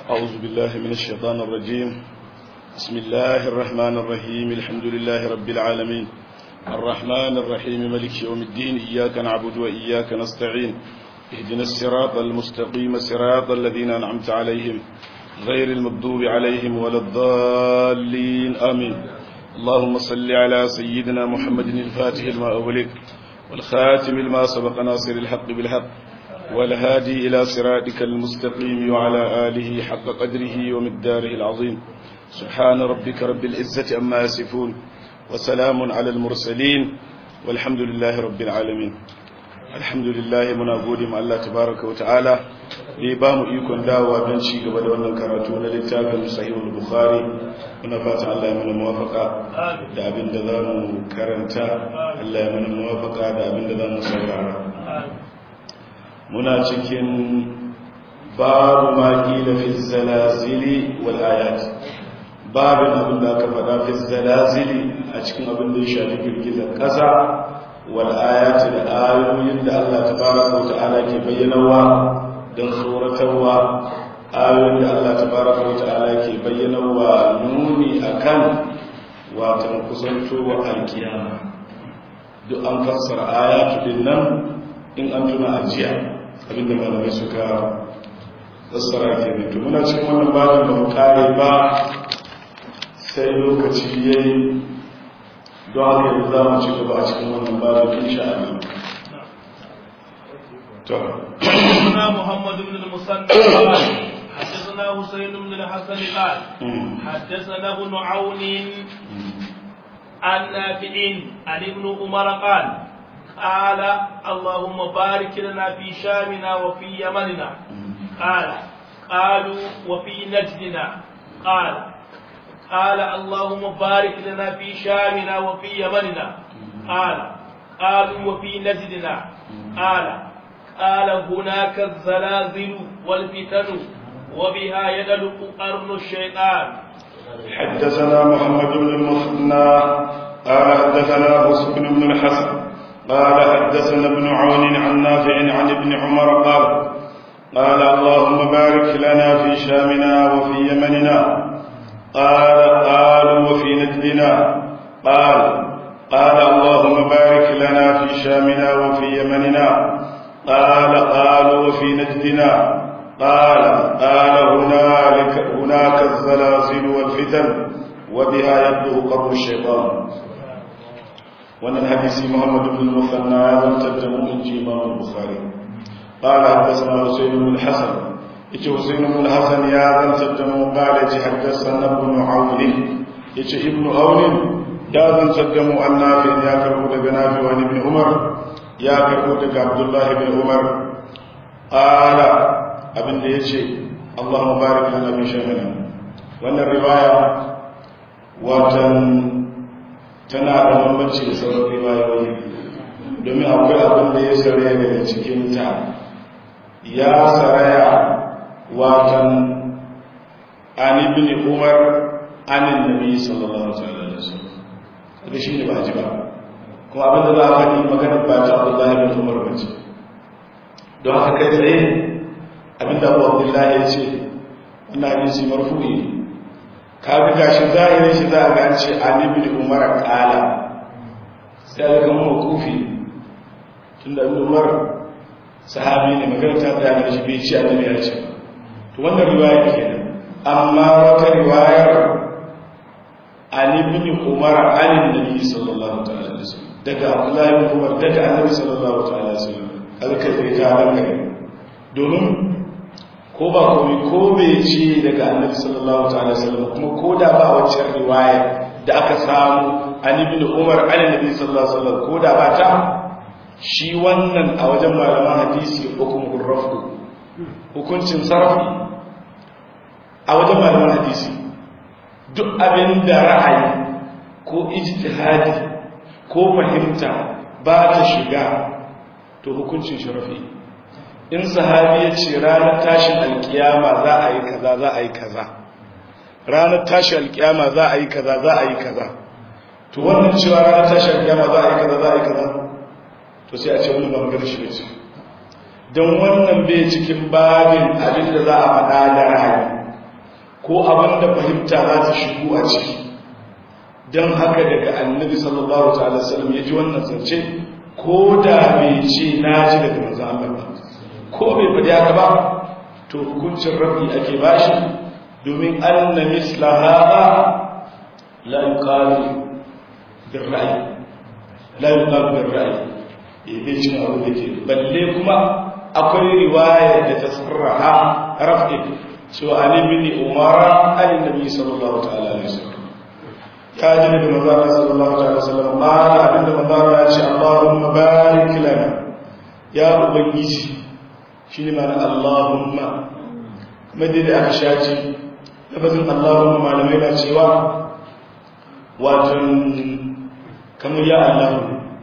أعوذ بالله من الشيطان الرجيم بسم الله الرحمن الرحيم الحمد لله رب العالمين الرحمن الرحيم ملك يوم الدين إياك نعبد وإياك نستعين اهدنا الصراط المستقيم صراط الذين أنعمت عليهم غير المغضوب عليهم ولا الضالين آمين اللهم صل على سيدنا محمد الفاتح لما أغلق والخاتم لما سبق ناصر الحق بالحق والهادي إلى صراطك المستقيم وعلى آله حق قدره ومقداره العظيم سبحان ربك رب العزة أما يصفون وسلام على المرسلين والحمد لله رب العالمين الحمد لله muna gode ma Allah tabaraka wa ta'ala da ya bamu ikon dawowa don ci gaba da wannan karatu na littafin sahihul bukhari muna fatan Allah ya mana muwafaka da abin da zamu karanta Allah ya mana muwafaka da abin da zamu saurara muna cikin babu ma qila fi zalazili wal ayat babin abin da aka faɗa fi zalazili a cikin abin da ya shafi girgizar ƙasa wal ayati da ayoyin da Allah tabaraka wa ta'ala ke bayyanawa don tsoratarwa ayoyin da Allah tabaraka wa ta'ala ke bayyanawa nuni akan watan kusantowa alkiyama duk an fassara ayatu din nan in an tuna ajiya abinda malamai suka fassara ke to muna cikin wannan babin da mu kare ba sai lokaci yayi don haka yanzu za mu ci gaba a cikin wannan babin insha Allah to حدثنا محمد بن المثنى قال حدثنا حسين بن الحسن قال حدثنا ابن عون عن نافع عن ابن عمر قال قال اللهم بارك لنا في شامنا وفي يمننا قال قالوا وفي نجدنا قال قال اللهم بارك لنا في شامنا وفي يمننا قال قالوا وفي نجدنا قال قال هناك الزلازل والفتن وبها يدلق قرن الشيطان حدثنا محمد بن المثنى قال حدثنا حسن بن الحسن قال حدثنا ابن عون عن نافع عن ابن عمر قال قال اللهم بارك لنا في شامنا وفي يمننا قال قالوا وفي نجدنا قال قال اللهم بارك لنا في شامنا وفي يمننا قال قالوا وفي نجدنا قال قال هنالك هناك الزلازل والفتن وبها يبدو قبر الشيطان وان الحديث محمد بن المثنى لم تتبعوا من امام البخاري قال حدثنا حسين بن الحسن yace Husayn ibn Hassan ya zantar da mu qala ji haddathana ibn Aun yace ibn Aun ya zantar da mu annabi ya karbo daga Nafi wa ibn Umar ya karbo daga Abdullah ibn Umar qala abinda yace Allahumma barik lana fi shamina wannan riwaya watan tana da bambanci da sauran riwayoyi domin akwai abin da ya saraya daga cikin ta ya saraya watan an ibn umar anin nabi sallallahu alaihi wasallam da shi ne ba ji ba kuma abinda za a faɗi magana ba ta Abdullah ibn Umar ba ce don haka kai tsaye abinda Abu Abdullah ya ce wannan hadisi marfu'i ka ga gashi zahirin shi za a ga an ce an ibn Umar qala sai ga mu kufi tunda ibn Umar sahabi ne magana ta da shi bai ci annabi ya ce to wannan riwaya kenan amma wata riwayar an ibn umar an annabi sallallahu alaihi wasallam daga abdullahi ibn umar daga annabi sallallahu alaihi wasallam kaga kai sai ta ranka domin ko ba komai ko bai ce daga annabi sallallahu alaihi wasallam kuma ko da ba wacce riwaya da aka samu an ibn umar an annabi sallallahu alaihi wasallam ko da ba ta shi wannan a wajen malaman hadisi hukumul rafu hukuncin sarfi a wajen malaman hadisi duk abin da ra'ayi ko ijtihadi ko fahimta ba ta shiga to hukuncin sharafi in sahabi ya ce ranar tashin alkiyama za a yi kaza za a yi kaza ranar tashin alkiyama za a yi kaza za a yi kaza to wannan cewa ranar tashin alkiyama za a yi kaza za a yi kaza to sai a ce wani ba magana shi ce don wannan bai cikin babin abin da za a faɗa da ra'ayi ko abin da fahimta za ta shigo a ciki don haka daga annabi sallallahu ta'ala sallam ya ji wannan zance ko da bai ce na ji daga manzan Allah ba ko bai faɗi haka ba to hukuncin rabi ake bashi domin anna misla hada la yuqalu bil ra'yi la yuqalu bil ra'yi eh bai cin abu da ke balle kuma akwai riwaya da ta sarraha rafi cewa ali bin umara ali nabi sallallahu ta'ala alaihi wasallam ya ji daga manzara sallallahu alaihi wasallam qala abinda manzara ya ce allahumma barik lana ya ubangiji shine ma'ana allahumma kuma dai da aka shaci lafazin allahumma malamai na cewa wato kamar ya allahu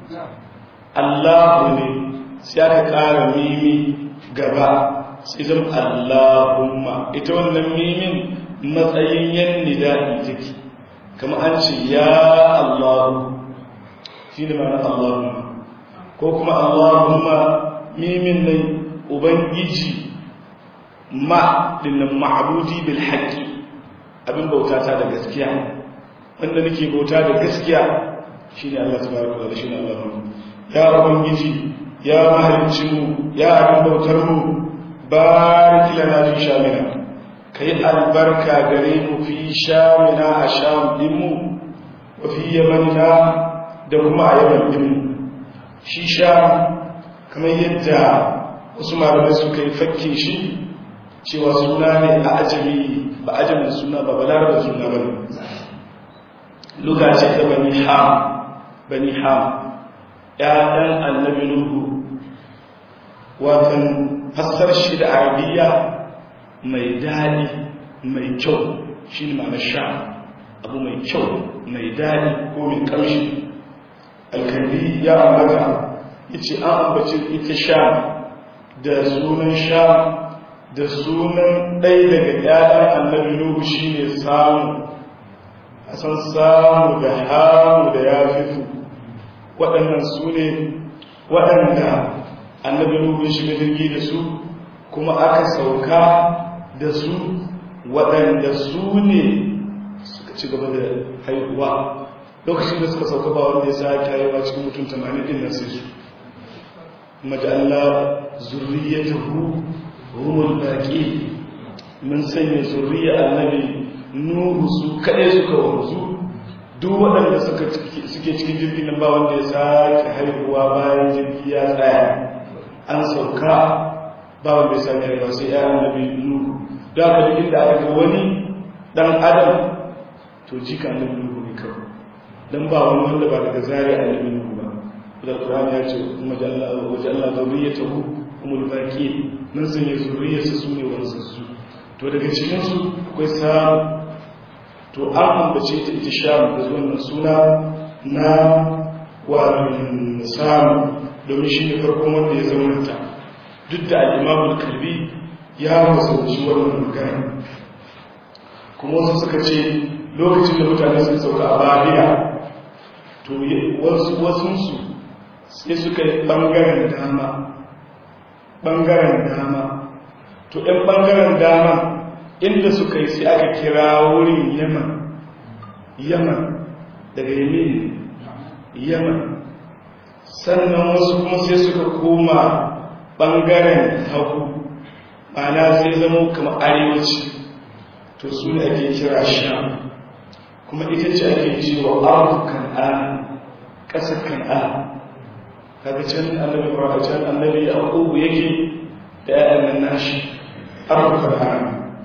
allahu ne sai aka ƙara mimi gaba sai zama allahumma ita wannan mimin matsayin yan nida'i take kama an ce ya allahu shi ne mana allahumma ko kuma allahumma mimin nan ubangiji ma dinnan ma'budi bil haqqi abin bauta ta da gaskiya wanda nake bauta da gaskiya shine Allah tabaraka wa ta'ala shine allahumma ya ubangiji ya mahalicci mu ya abin bautar mu barik lana fi shamina kai albarka gare mu fi shamina a sham din mu wa fi yamanna da kuma a yaman din mu shi sham kamar yadda wasu malamai suka yi fakke shi cewa suna ne a ajami ba ajamin suna ba balar da suna ba ne luga ce ta bani ham bani ham ‘ya'yan annabi Nuhu, watan fassar shi da arabiya mai daɗi mai kyau shi ne ma'ana sha abu mai kyau mai daɗi ko mai ƙamshi alkalbi ya ambata ya ce an ambaci ita sha da sunan sha da sunan ɗaya daga ‘ya'yan annabi Nuhu shi ne samu a san samu da hamu da ya fifu waɗannan su ne waɗanda annabi nuhu shiga jirgi da su kuma aka sauka da su waɗanda su ne suka ci gaba da haihuwa lokacin da suka sauka ba wanda ya sa haihuwa cikin mutum tamanin din nan sai su majalla zurriyatahu humul baqi mun sanya zurriya annabi nuhu su kaɗai suka wanzu duk waɗanda suke cikin jirgin nan ba wanda ya sake haihuwa bayan jirgi ya tsaya an sauka ba wanda ya sake haihuwa sai ya annabi nuhu da aka duk inda aka ga wani dan adam to jika annabi nuhu ne kawai dan ba wani wanda ba daga zari annabi nuhu ba da Qur'an ya ce majalla wa jalla zurriyatahu umul baqi mun sanya zurriyarsa su ne wanzansu to daga cikin su akwai samu to an ambace ta ita sham da wannan suna na wani samu domin shi ne farkon wanda ya zaunanta duk da al'imamul kalbi ya masauci wannan magana kuma wasu suka ce lokacin da mutane sun sauka a bariya to wasunsu sai suka yi ɓangaren dama ɓangaren dama to ɗan ɓangaren dama inda suka yi sai aka kira wurin yaman yaman daga yamin yaman sannan wasu kuma sai suka koma ɓangaren hagu mana sai zama kama arewaci to su ne ake kira sham kuma ita ce ake cewa ardu kan'an ƙasar kan'an kaga can annabi ibrahim can annabi yaqubu yake da ƴaƴan nan nashi ardu kan'an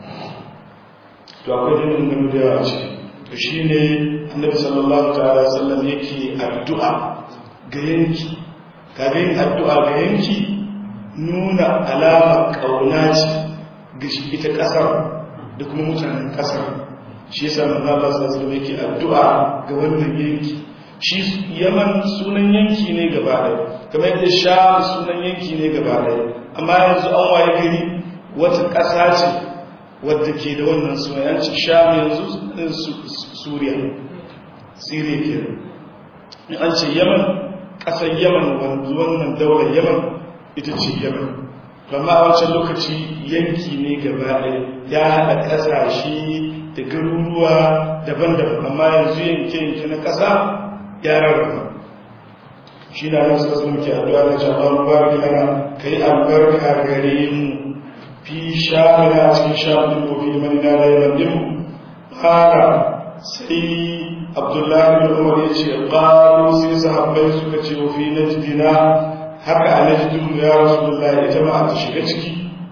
to akwai dinin gano da yawa ce to shi ne annabi sallallahu ta'ala sallam yake addu'a ga yanki kaga yin addu'a ga yanki nuna alama ƙauna ce ga shi ita ƙasar da kuma mutanen ƙasar shi yasa manzo Allah sallallahu alaihi yake addu'a ga wannan yanki shi Yaman sunan yanki ne gaba ɗaya kamar yadda Sham sunan yanki ne gaba ɗaya amma yanzu an waye gari wata ƙasa ce wadda ke da wannan suna yanci sham yanzu suriya siriya ke in an ce yaman ƙasar yaman wanzu wannan daular yaman ita ce yaman amma a wancan lokaci yanki ne gaba ɗaya ya haɗa ƙasashe da garuruwa daban-daban amma yanzu yanke-yanke na ƙasa ya rarraba shi na nan suka muke addu'a na jama'a mubarak lana kai albarka gare mu fi shamina cikin shamin ko fi manina da yaman din fara sai abdullahi bin umar ya ce qalu sai sahabbai suka ce wa fi najdina haka a najdin ya rasulullahi ita ma ta shiga ciki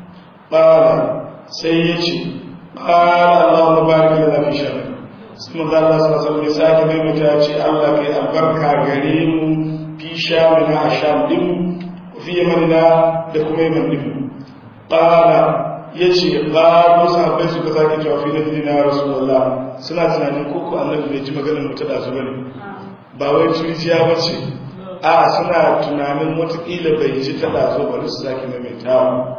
qala sai ya ce qala allah mubarak lana fi shamina sai manzo Allah sallallahu alaihi wasallam ya sake mai ya ce Allah kai albarka gare mu fi shamina a sham din fi yamanina da kuma yaman din qala yace qalu sahabbai suka sake cewa fi nabi na rasulullah suna tunanin ko ko annabi bai ji maganar mu ta dazu bane ba wai turjiya bace a suna tunanin watakila bai ji ta dazu bari su sake maimaitawa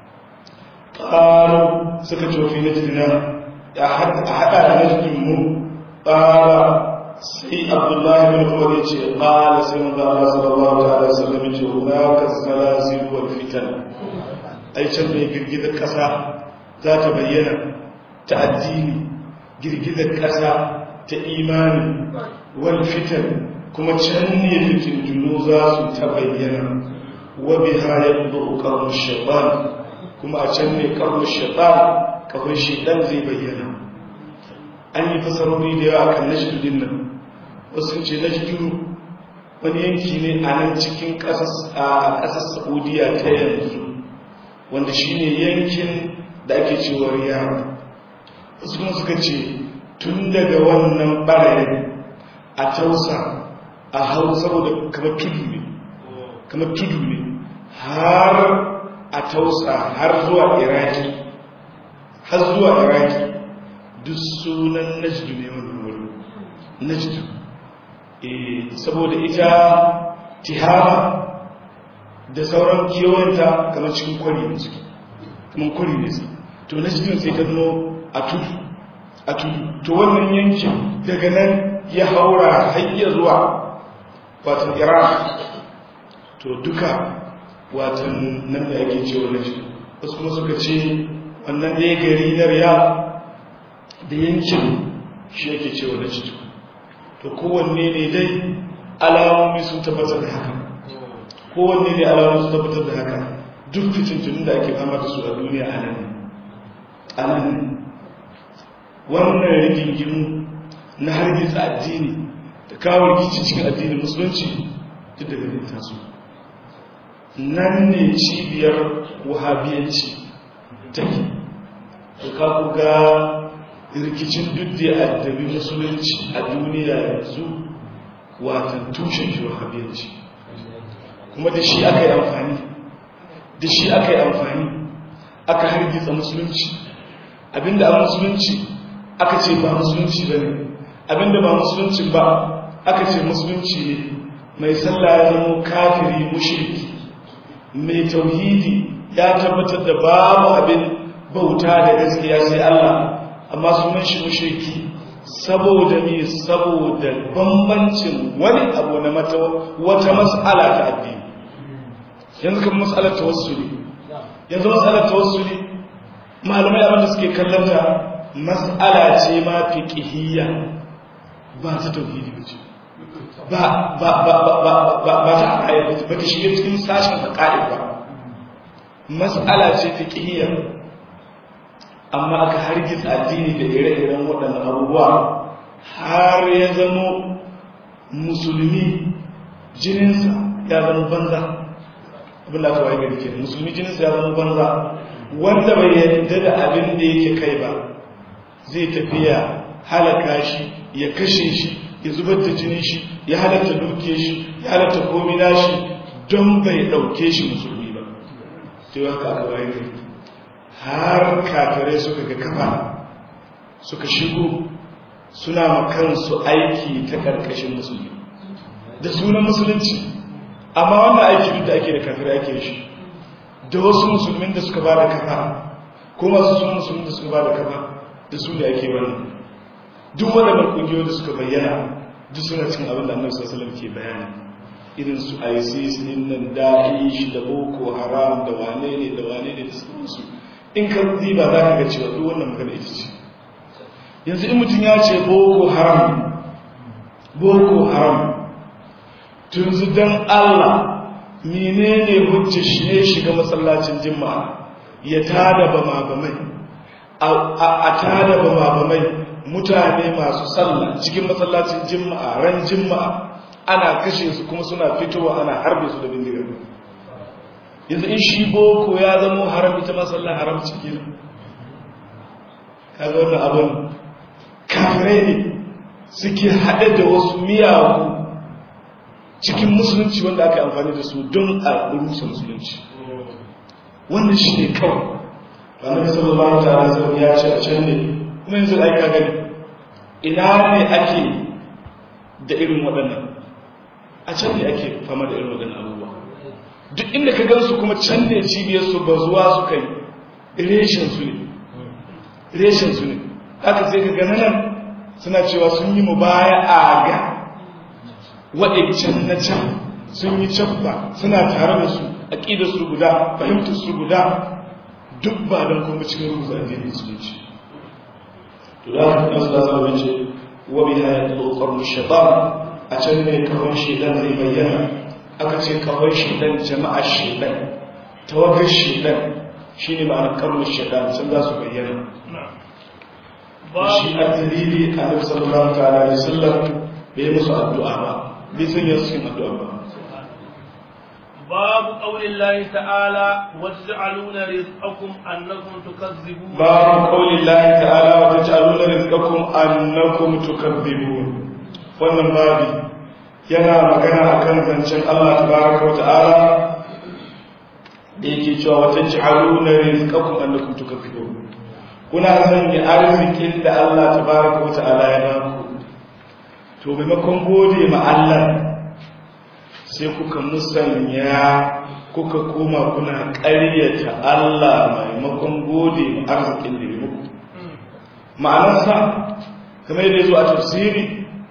qalu suka ce fi nabi na a hada da najin mu qala sai abdullahi bin umar ya ce qala sai manzo Allah sallallahu alaihi wasallam ya ce hunaka salasil wal fitan ai can ne girgizar kasa za ta bayyana ta addini girgizar kasa ta imani wal fitan kuma can ne fitintunu za su ta bayyana wa biha yabdu qarnu shaytan kuma a can ne qarnu shaytan kafin shaytan zai bayyana an yi fasarori da yawa kan najdu din nan wasu ce najdu wani yanki ne a nan cikin ƙasar saudiya ta yanzu wanda shi ne yankin da ake cewa riyadu wasu kuma suka ce tun daga wannan ɓarayin a tausa a hau saboda kamar tudu ne kamar tudu ne har a tausa har zuwa iraki har zuwa iraki duk sunan najdu ne wannan wurin najdu saboda ita tihama da sauran kewanta kamar cikin kwari ne suke kamar kwari ne suke to na cikin sai ka zama a tudu a tudu to wannan yankin daga nan ya haura hanyar zuwa watan iraq to duka watan nan da ake cewa na cikin wasu kuma suka ce wannan ɗaya gari na riya da yankin shi ake cewa na cikin to kowanne ne dai alamomi sun tabbatar da haka kowanne ne alamomi sun tabbatar da haka duk fitintunin da ake fama da su a duniya a nan a nan wannan rigingimu na hargitsa addini da kawo rikici cikin addinin musulunci duk daga ne taso nan ne cibiyar wahabiyanci take da kaku ga rikicin duk da ya addabi musulunci a duniya yanzu watan tushen shi wahabiyanci kuma da shi aka yi amfani da shi aka yi amfani aka hargitsa musulunci abinda a musulunci aka ce ba musulunci ba ne abinda ba musulunci ba aka ce musulunci ne mai sallah ya zama kafiri mushriki mai tauhidi ya tabbatar da babu abin bauta da gaskiya sai Allah amma sunan shi mushriki saboda me saboda bambancin wani abu na mata wata mas'ala ta addini yanzu kan mas'alar tawassuli yanzu mas'alar tawassuli malamai abin da suke kallon ta mas'ala ce ma fiqhiyya ba ta tauhidi bace ba ba ba ba ba ba ba ta aqaida ba ta shige cikin sashin aqaida ba mas'ala ce fiqhiyya amma aka hargitsa addini da ire-iren waɗannan abubuwa har ya zamo musulmi jininsa ya zama banza abin da aka waye gari ke musulmi jininsa ya zama banza wanda bai yarda da abin da yake kai ba zai tafiya halaka shi ya kashe shi ya zubar da jinin shi ya halatta duke shi ya halatta komi nashi don bai ɗauke shi musulmi ba ta yi haka aka waye gari har kafirai suka ga kafa suka shigo suna makansu aiki ta ƙarƙashin musulmi da sunan musulunci amma wannan aiki duk da ake da kafirai ake shi da wasu musulmin da suka ba da kafa ko masu sun musulmin da suka ba da kafa da su da ake wannan duk waɗannan ƙungiyoyi da suka bayyana duk suna cikin abin da annabi sallallahu alaihi ke bayani irin su isis din nan da'ish da boko haram da wane ne da wane ne da sauransu in ka ba za ka ga cewa duk wannan magana ita ce yanzu in mutum ya ce boko haram boko haram tunzu don allah menene hujja shi ne shiga masallacin jima'a ya tada bama bamai a tada bama bamai mutane masu sallah cikin masallacin jima'a ran jima'a ana kashe su kuma suna fitowa ana harbe su da bindiga yanzu in shi boko ya zama haram ita masallah haram cikin kaga wannan abin kafirai ne suke haɗe da wasu miyagu cikin musulunci wanda aka yi amfani da su don a rusa musulunci wannan shi ne kawai annabi sallallahu ta'ala sallam ya ce a can ne kuma yanzu ai ka gani ina ne ake da irin waɗannan a can ne ake fama da irin waɗannan abubuwa duk inda ka gansu kuma can ne cibiyar su ba zuwa su kai reshen su ne reshen su ne haka sai ka gana nan suna cewa sun yi mu baya a ga waɗancan na can sun yi cabba suna tare da su aƙidar su guda fahimtar su guda duk ba don kuma cikin rubuta addinin musulunci to da haka kan sallallahu alaihi wasallam wa bi hayatul qarn shaytan a can ne kawai shaytan zai bayyana aka ce kawai shaytan jama'a shaytan tawagar shaytan shine ma'anar qarn shaytan sun za su bayyana shi a dalili a nabi sallallahu ta'ala alaihi wasallam bai musu addu'a ba bai sun yi cikin addu'a ba باب قول الله تعالى وتجعلون رزقكم انكم تكذبون باب قول الله تعالى وتجعلون رزقكم انكم تكذبون wannan babi yana magana akan zancen Allah tabaraka wata'ala da yake cewa wata ji'aluna rizqakum annakum tukazzibun kuna sanya arzikin da Allah tabaraka wata'ala ya baku to maimakon gode ma Allah sai kuka musanya kuka koma kuna ƙaryata Allah maimakon gode arzikin da ya muku ma'anarsa kamar yadda zo a tafsiri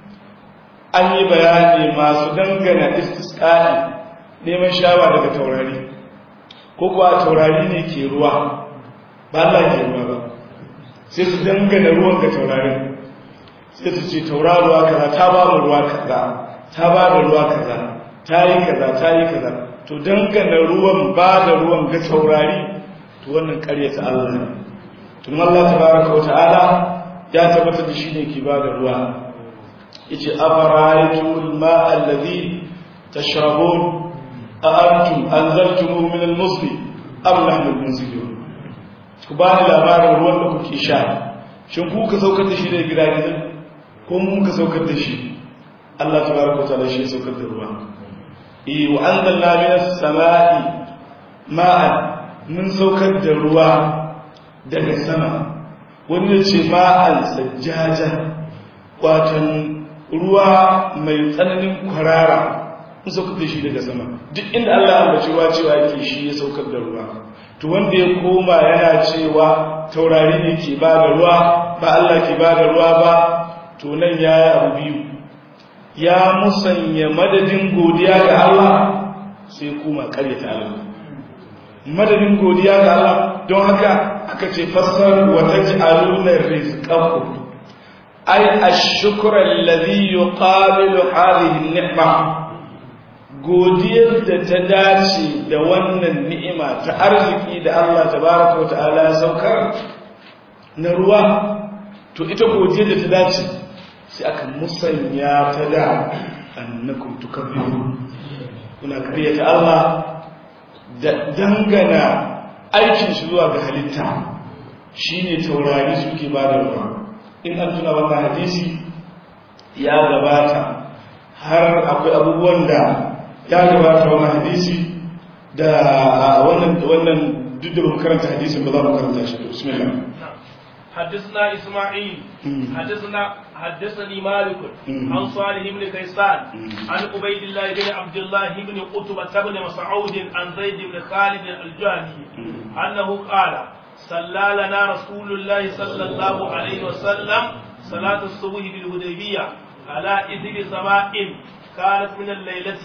an yi bayani masu dangana istisqa'i neman shawa daga taurari ko kuwa taurari ne ke ruwa ba Allah ke ruwa ba sai su dangana ruwan ga taurarin sai su ce tauraruwa kaza ta ba mu ruwa kaza ta ba da ruwa kaza ta yi kaza ta yi kaza to dangana ruwan ba da ruwan ga taurari to wannan ƙaryata Allah ne tun Allah tabaraka wa ta'ala ya tabbatar da shi ne ke ba da ruwa yace afara'aytumul ma'a alladhi tashrabun a antum anzaltumuhu min al-musli am nahnu al-munzilun ku ba ni labarin ruwan da kuke sha shin ku ka saukar da shi daga gidajen ko mun ka saukar da shi Allah tabaraka wa ta'ala shi ya saukar da ruwa eh wa anzalna minas sama'i ma'an mun saukar da ruwa daga sama wani ya ce ma'an sajjaja watan ruwa mai tsananin kwarara mun saukar da shi daga sama duk inda Allah ya ambaci ruwa cewa yake shi ya saukar da ruwa to wanda ya koma yana cewa taurari ne ke ba da ruwa ba Allah ke ba da ruwa ba to nan ya yi abu biyu ya musanya madadin godiya ga Allah sai kuma karyata Allah madadin godiya ga Allah don haka aka ce fassar wa taj'aluna rizqakum ay ash-shukra alladhi yuqabilu hadhihi an-ni'ma godiyar da ta dace da wannan ni'ima ta arziki da Allah tabaraka wa ta'ala ya saukar na ruwa to ita godiyar da ta dace sai aka musanya ta da annakum tukabbirun kuna karyata Allah da dangana aikin shi zuwa ga halitta shine taurari suke ba da ruwa in an tuna wannan hadisi ya gabata har akwai abubuwan da ya gabata wannan hadisi da wannan wannan duk da mu karanta hadisin ba za mu karanta shi bismillah حدثنا إسماعيل حدثنا حدثني مالك عن صالح بن كيسان عن عبيد الله بن عبد الله بن قتبة بن مسعود عن زيد بن خالد الجهني أنه قال صلى لنا رسول الله صلى الله عليه وسلم صلاة الصبح بالهديبية على إذن سماء كانت من الليلة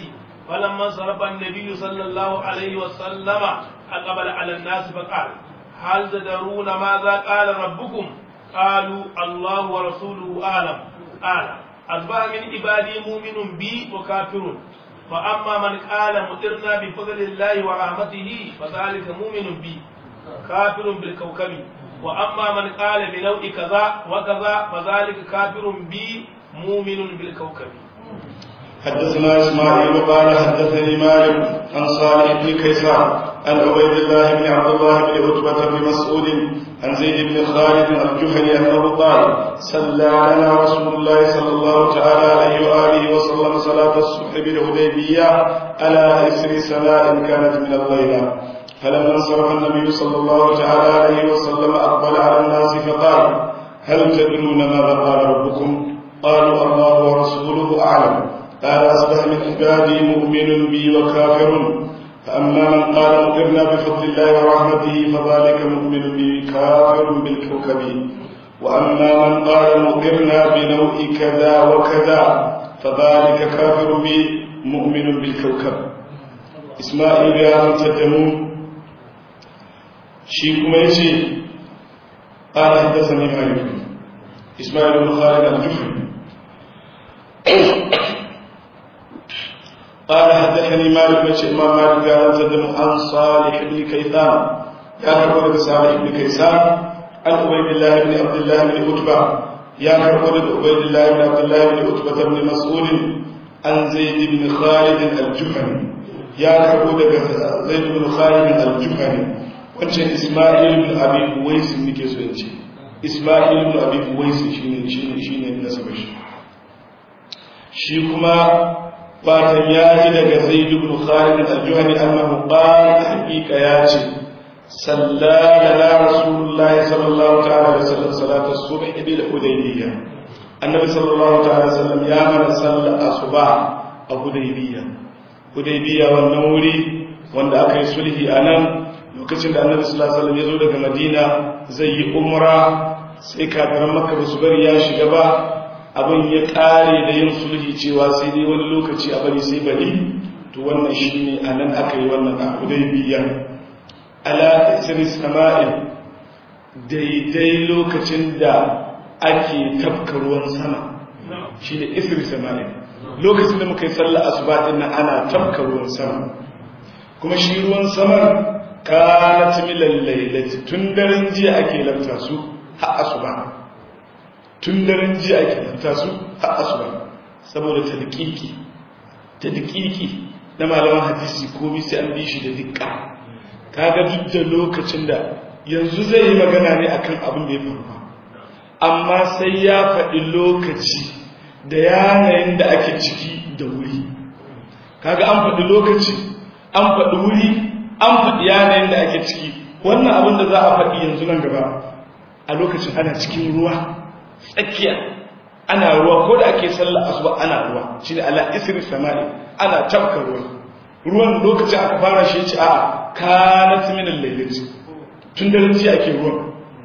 فلما انصرف النبي صلى الله عليه وسلم أقبل على الناس فقال هل تدرون ماذا قال ربكم قالوا الله ورسوله أعلم قال أصبح من عبادي مؤمن بي وكافر فأما من قال مطرنا بفضل الله ورحمته فذلك مؤمن بي كافر بالكوكب وأما من قال بنوع كذا وكذا فذلك كافر بي مؤمن بالكوكب حدثنا اسماعيل قال حدثني مالك عن صالح بن كيسان عن عبيد الله بن عبد الله بن عتبة بن مسعود عن زيد بن خالد الجهني انه قال صلى لنا رسول الله صلى الله تعالى عليه واله وسلم صلاة الصبح بالهديبية على اثر سماء كانت من الليلة فلما انصرف النبي صلى الله تعالى عليه وسلم اقبل على الناس فقال هل تدرون ماذا قال ربكم قالوا الله ورسوله اعلم قال أصبح من عبادي مؤمن بي وكافر فأما من قال مطرنا بفضل الله ورحمته فذلك مؤمن بي كافر بالكوكب وأما من قال مطرنا بنوع كذا وكذا فذلك كافر بي مؤمن بالكوكب إسماعيل يا تدمون شيكم يجي قال حدثني مالك إسماعيل بن خالد الجحري قال حدثني مالك بن إمام مالك قال تدم عن صالح بن كيسان يا كربون صالح بن كيسان عن عبيد الله بن عبد الله بن عتبة يا كربون عبيد الله بن عبد الله بن عتبة بن مسعود عن زيد بن خالد الجحني يا كربون زيد بن خالد الجحني wancan Ismail bin Abi Uwais nake so in ce Ismail bin Abi Uwais shine shine shine nasabar shi shi kuma fatan ya ji daga zaid ibn khalid al-juhani annahu qala haqiqa ya ce sallala rasulullah sallallahu ta'ala alaihi wasallam salatu subh bil hudaybiyya annabi sallallahu ta'ala alaihi wasallam ya mana sallar asuba a hudaybiyya hudaybiyya wannan wuri wanda aka yi sulhi anan lokacin da annabi sallallahu alaihi wasallam ya zo daga madina zai yi umra sai kafiran makka ba su bari ya shiga ba abin ya kare da yin sulhi cewa sai dai wani lokaci a bari sai bari to wannan shine anan aka yi wannan a hudaybiya ala isri sama'in daidai lokacin da ake tafka ruwan sama shine isri sama'in lokacin da muka yi sallar asuba din nan ana tafka ruwan sama kuma shi ruwan sama kanat milal lailati tun daren jiya ake lafta su har asuba tun daren jiya ake fita su har asuba saboda tadqiqi tadqiqi na malaman hadisi komai sai an bi shi da dukka kaga duk da lokacin da yanzu zai yi magana ne akan abin da ya faru amma sai ya faɗi lokaci da yanayin da ake ciki da wuri kaga an faɗi lokaci an faɗi wuri an faɗi yanayin da ake ciki wannan abin da za a faɗi yanzu nan gaba a lokacin ana cikin ruwa tsakiya ana ruwa ko da ake sallar asuba ana ruwa shine ala isri sama'i ana tafka ruwa ruwan lokacin aka fara shi ce a kanat min al-lailati tun da ji ake ruwan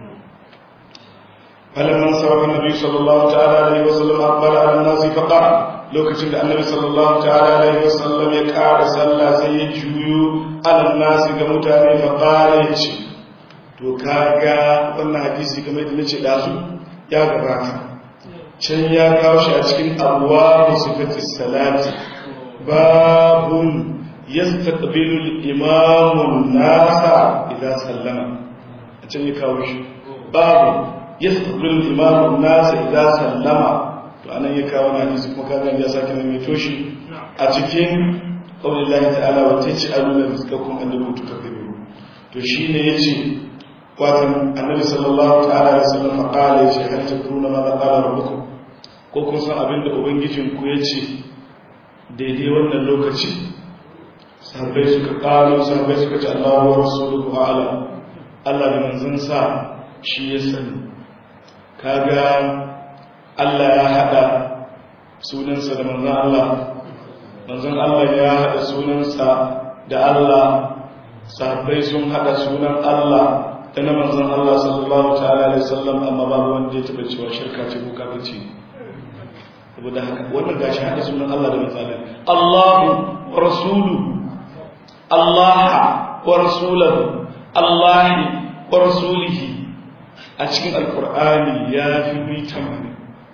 falamman sarrafa nabi sallallahu ta'ala alaihi wasallam aqbala ala nasi fa qara lokacin da annabi sallallahu ta'ala alaihi wasallam ya kara sallah sai ya juyo ala nasi ga mutane fa qala ya ce to kaga wannan hadisi game da nace dazu ya gabata can ya kawo shi a cikin abuwa musifati salati babun yastaqbilu al-imamu nasa idan sallama a can ya kawo shi babu yastaqbilu al-imamu nasa idan sallama to anan ya kawo na hadisi kuma kaga ya sake mai toshi a cikin qaulillahi ta'ala wa taj'aluna rizqakum annakum tukazzibu to shine yace watan annabi sallallahu ta'ala alaihi wasallam qala yace hal takruna ma qala rabbukum ko kun san abin da ubangijin ku yace daidai wannan lokaci sahabbai suka kalo sahabbai suka ce Allahu wa rasuluhu a'lam Allah da manzon sa shi ya sani kaga Allah ya hada sunansa da manzon Allah manzon Allah ya hada sunansa da Allah sahabbai sun hada sunan Allah da na manzon Allah sallallahu ta'ala alaihi wasallam amma babu wanda ya taba cewa shirka ce ko kafirci saboda haka wannan gashi hada sunan Allah da misalin Allahu wa rasuluhu Allah wa rasulahu Allah wa rasulihi a cikin alkur'ani ya fi mita mani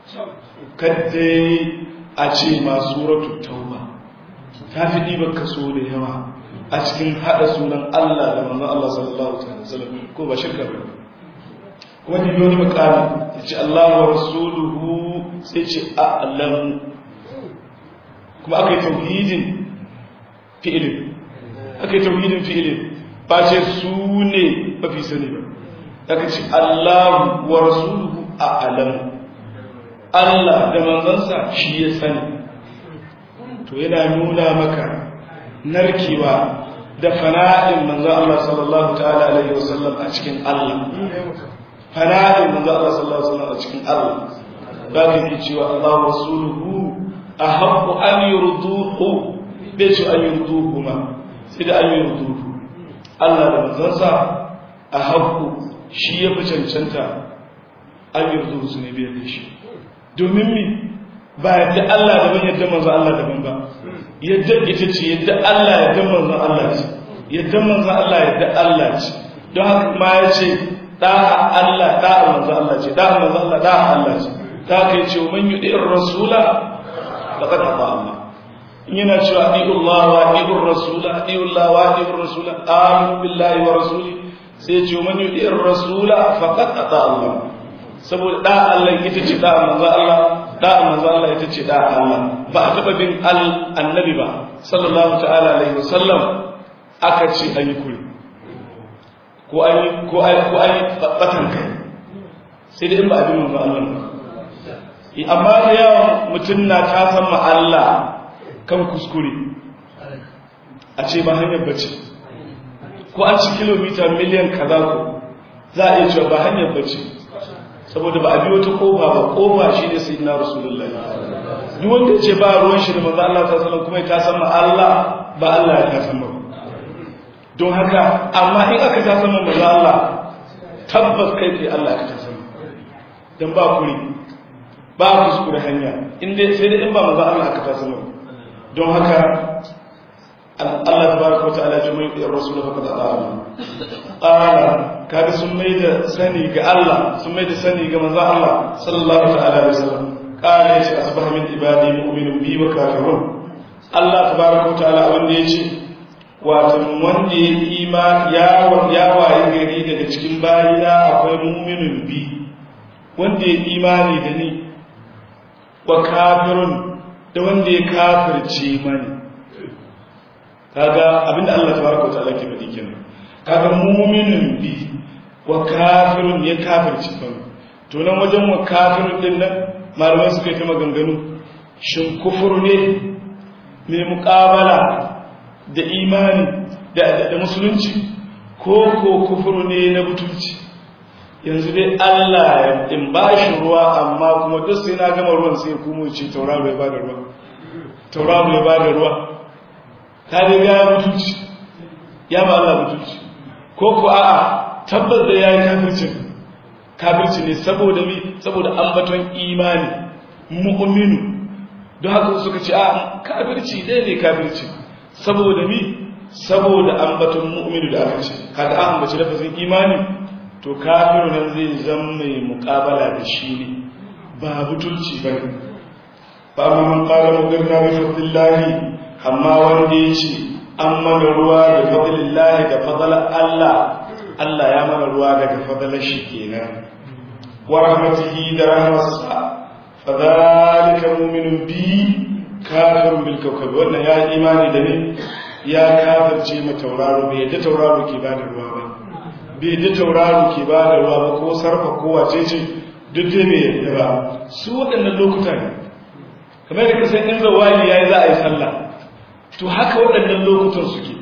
kadda a ce ma suratu tauba ta fi ɗiban kaso da yawa a cikin haɗa sunan Allah da manzon Allah sallallahu alaihi wasallam ko ba shirka ba kuma ni wani makami ya ce Allah wa rasuluhu sai ce a'lam kuma aka yi tauhidin fi'ilin aka yi tauhidin fi'ilin ba ce su ne mafi sani ba aka ce Allah wa rasuluhu a'lam Allah da manzansa shi ya sani to yana nuna maka narkewa da fana'in manzan Allah sallallahu ta'ala alaihi wasallam a cikin Allah fana'in manzan Allah sallallahu alaihi wasallam a cikin Allah ba ka yi cewa Allah wa rasuluhu a haɓu an yi ruduhu bai ce an yi ruduhu ma sai da an yi ruduhu Allah da manzansa a haɓu shi ya fi cancanta an yi ruduhu su ne biyar da shi domin mi ba yadda Allah daban yadda manzo Allah daban ba yadda ita ce yadda Allah yadda manzo Allah ce yadda manzo Allah yadda Allah ce don haka ma ya ce da'a Allah da'a manzo Allah ce da'a manzo Allah da'a Allah ce ta kai ce man yudi rasula laqad ata Allah in yana cewa adi'u Allah wa adi'u rasula adi'u Allah wa adi'u rasula amin billahi wa rasuli sai ya ce man yudi rasula faqad ata Allah saboda da Allah ita ce da manzo Allah da manzo Allah ita ce da Allah ba a taba bin annabi ba sallallahu ta'ala alaihi wasallam aka ce an yi kuri ko an yi ko an ko an batan kai sai da in ba a bin manzo Allah ba amma da yawan mutum na ta san ma Allah kan kuskure a ce ba hanyar bace ko an ci kilomita miliyan kaza ko za a iya cewa ba hanyar bace saboda ba a biyo ta kofa ba kofa shi ne sai na rasulullahi duk wanda ce ba ruwan shi da manzo Allah sallallahu alaihi kuma ya san ma Allah ba Allah ya san ma don haka amma in aka ta san manzo Allah tabbas kai kai Allah ka ta san dan ba kuri ba kuskure hanya in dai sai dai in ba manzo Allah aka ta san don haka Allah tabaraka wa ta'ala ya mai rasul fa kada Allah qala kaga sun mai da sani ga Allah sun mai da sani ga manzo Allah sallallahu ta'ala alaihi wasallam qala yace asbaha min ibadi mu'minun bi wa kafirun Allah tabaraka wa ta'ala wanda yace wato wanda ya ima ya ya waye gari daga cikin bayina akwai mu'minun bi wanda ya imani da ni wa kafirun da wanda ya kafirce mani kaga abinda Allah tabaraka wa ta'ala ke faɗi kenan kaga mu'minun bi wa kafirun ya kafirci fa to nan wajen wa kafirun din nan malamai suka yi ta maganganu shin kufur ne mai muƙabala da imani da da musulunci ko ko kufur ne na butunci yanzu dai Allah ya in ba shi ruwa amma kuma duk sai na gama ruwan sai kuma ce tauraro ya bada ruwa tauraro ya bada ruwa ta dai ya mutunci ya ba Allah mutunci ko ko a'a tabbas da yayi kafircin kafirci ne saboda mi saboda ambaton imani mu'minu don haka suka ce a kafirci dai ne kafirci saboda mi saboda ambaton mu'minu da aka ce kaga an ambaci lafazin imani to kafiru nan zai zama mai muƙabala da shi ne ba butulci ba ne ba amma man ƙara mugarna bi fadlillahi amma wanda ya ce an mana ruwa da fadlillahi da fadlar Allah Allah ya mana ruwa daga fadlar shi kenan wa rahmatihi da rahmatsa fa zalika mu'minun bi kafirun bil kawkab wannan ya imani da ne ya kafirce ma tauraro bai yadda tauraro ke bada ruwa ba bai yadda tauraro ke bada ruwa ba ko sarfa ko wace ce duk dai bai yadda ba su waɗannan lokuta ne kamar da kasan in zawali yayi za a yi sallah to haka waɗannan lokutan suke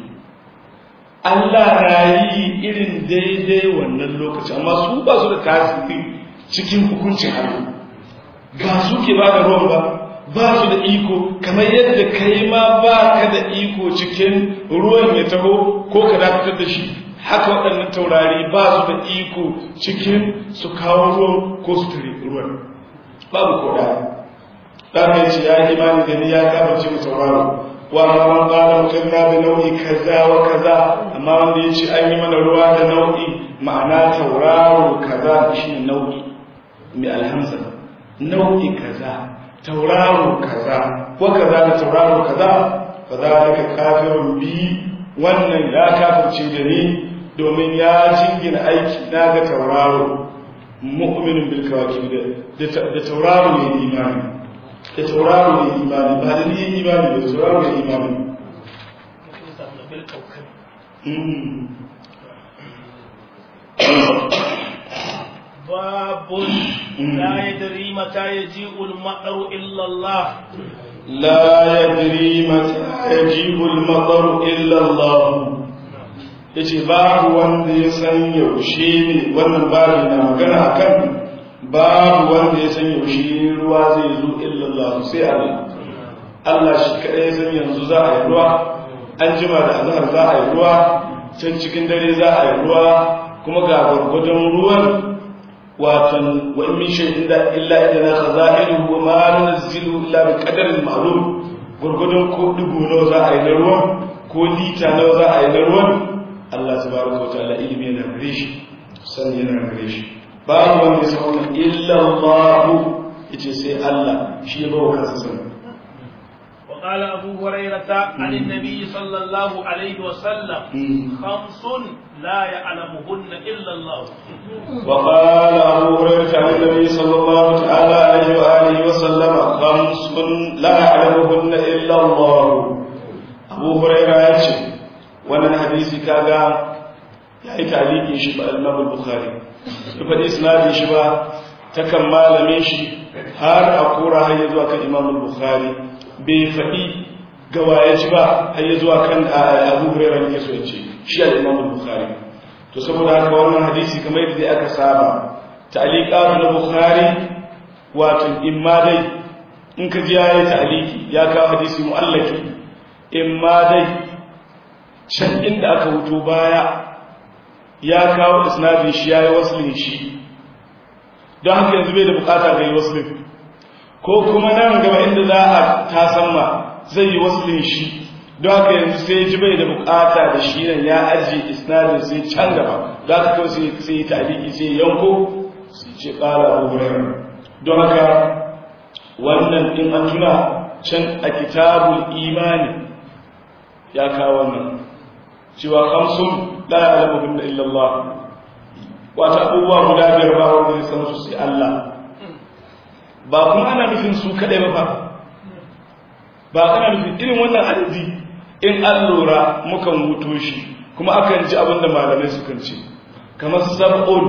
Allah na yi irin daidai wannan lokaci amma su ba su da tasiri cikin hukuncin Allah ba su ke ba da ruwan ba ba su da iko kamar yadda kai ma ba ka da iko cikin ruwan ya taho ko ka dakatar da shi haka waɗannan taurari ba su da iko cikin su kawo ruwan ko su tare ruwan babu ko dan ya ce ya imani da ni ya kafirce mu tauraro wa amma man qala mutanna bi nau'i kaza wa kaza amma wanda ya ce an yi mana ruwa da nau'i ma'ana tauraro kaza shine nau'i mai alhamsa nau'i kaza tauraro kaza ko kaza da tauraro kaza fa zalika kafirun bi wannan ya kafirce da ni domin ya jingina aiki na ga tauraro mu'minin bil kawakib da tauraro ne imani da tauraro ne imani ba da ni imani da tauraro ne imani باب لا يدري متى يجيء المطر إلا الله لا يدري متى يجيء المطر إلا الله yace babu wanda ya san yaushe ne wannan babu na magana akan babu wanda ya san yaushe ruwa zai zo illallah sai Allah Allah shi kadai ya san yanzu za a yi ruwa an jima da azhar za a yi ruwa can cikin dare za a yi ruwa kuma ga gwargwadon ruwan watan wa in min shay'in da illa idana khaza'iruhu wa ma nunzilu illa bi qadarin ma'lum gurgudun ko dubu nawa za a yi na ruwan ko lita nawa za a yi na ruwan Allah tabaraka wa ta'ala ilimi yana gare shi sani yana gare shi babu wanda ya san wannan illa Allah yace sai Allah shi ya bawa kansa sani وقال أبو هريرة عن النبي صلى الله عليه وسلم خمس لا يعلمهن إلا الله وقال أبو هريرة عن النبي صلى الله تعالى عليه وآله وسلم خمس لا يعلمهن إلا الله أبو هريرة يأتي وانا حديثي كاغا يأتي تعليقي شبه الإمام البخاري يفدي إسنادي شبه تكمل من شي har a kora har ya zuwa kan imam bukhari bai faɗi gawaye ci ba har ya zuwa kan abu hurairah ne so ya ce shi al-imam bukhari to saboda haka wannan hadisi kamar yadda aka saba ta'liqatu na bukhari wato imma dai in ka ji yayi ta'liqi ya kawo hadisi mu'allaki imma dai can inda aka huto baya ya kawo isnadin shi yayi waslin shi don haka yanzu bai da bukata ga yi waslin ko kuma nan gaba inda za a tasamma zai yi waslin shi don haka yanzu sai ji bai da bukata da shi nan ya ajiye isnadin sai can gaba za ka kawai sai sai yi taliki sai yanko sai ce kala abu hurairar don haka wannan din an tuna can a kitabul imani ya kawo wannan cewa kamsun la ya'lamu illa Allah wata abubuwa guda biyar ba wanda zai san su sai Allah ba kuma ana nufin su kadai ba fa ba ana nufin irin wannan adadi in an lura mukan wuto shi kuma akan ji abin da malamai sukan ce kamar sab'un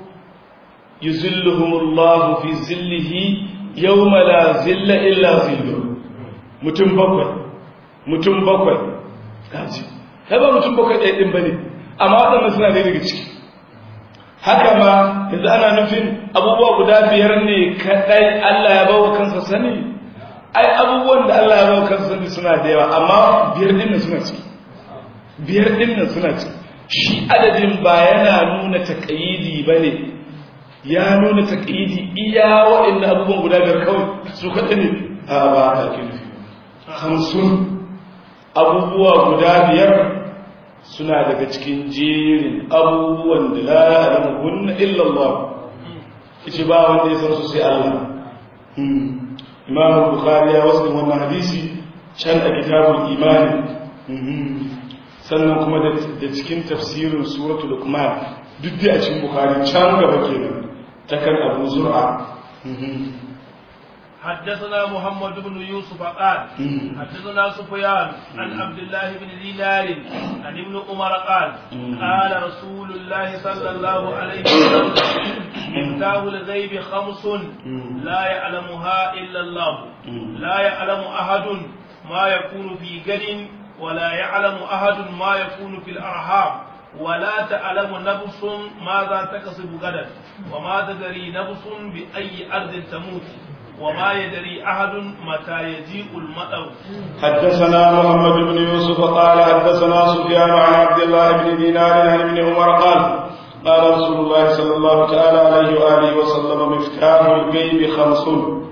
yuzilluhumullahu fi zillihi yawma la zilla illa zillu mutum bakwai mutum bakwai kaji kai ba mutum bakwai ɗaya ɗin bane amma waɗannan suna da daga ciki haka ma yanzu ana nufin abubuwa guda biyar ne kaɗai Allah ya bawa kansa sani ai abubuwan da Allah ya bawa kansa sani suna da yawa amma biyar ɗin nan suna ciki biyar ɗin nan suna ciki shi adadin ba yana nuna taƙayidi ba ne ya nuna taƙayidi iya waɗanda abubuwan guda biyar kawai su kaɗai ne a ba a ake nufi hamsin abubuwa guda biyar suna daga cikin jerin abubuwan da la ya'lamuhunna illa Allah yace ba wanda ya san su sai Allah Imam Bukhari ya wasu wannan hadisi can a kitabul imani sannan kuma da cikin tafsirin suratul luqman duk da a cikin Bukhari can gaba kenan ta kan Abu Zur'a حدثنا محمد بن يوسف قال حدثنا سفيان عن عبد الله بن دينار عن ابن عمر قال قال رسول الله صلى الله عليه وسلم مفتاح الغيب خمس لا يعلمها الا الله لا يعلم احد ما يكون في غد ولا يعلم احد ما يكون في الارحام ولا تعلم نفس ماذا تكسب غدا وما تدري نفس باي ارض تموت وما يدري أحد متى يجيء المطر حدثنا محمد بن يوسف قال حدثنا سفيان عن عبد الله بن دينار عن ابن عمر قال قال رسول الله صلى الله تعالى عليه وآله وسلم مفتاح الغيب خمس